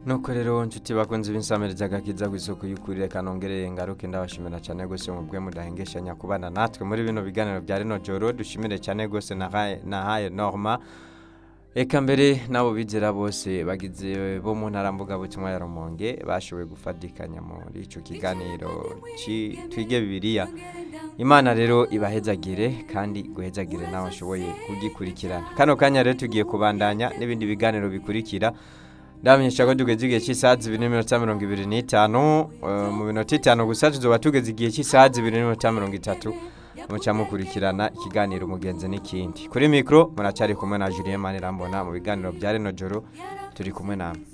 nuko rero nshuti bakunze b'insamiriza agakiza ku isuku y'ukuri reka nongereye ngaruke ndabashimira cyane rwose mu bwe mudahengeshanya kubana natwe muri bino biganiro bya rino joro dushimire cyane rwose nahaye norma reka mbere n'abo bizera bose bagize bo mu ntara mbugabutumwa ya rumonge bashoboye gufatikanya muri icyo kiganiro twige bibiriya imana rero ibahezagire kandi guhezagire nawe ashoboye kugikurikirana kano kanya rero tugiye kubandanya n'ibindi biganiro bikurikira ndamenyesha ko tugeze igihe cy'isaha zibiri n'iminota mirongo ibiri n'itanu mu minota itanu gusa tuzoba tugeze igihe cy'isaha zibiri n'iminota mirongo itatu muca mukurikirana ikiganiro umugenzi n'ikindi kuri mikoro muracyari kumwe na Julien Manirambona mu biganiro bya rino joro turi kumwe namwe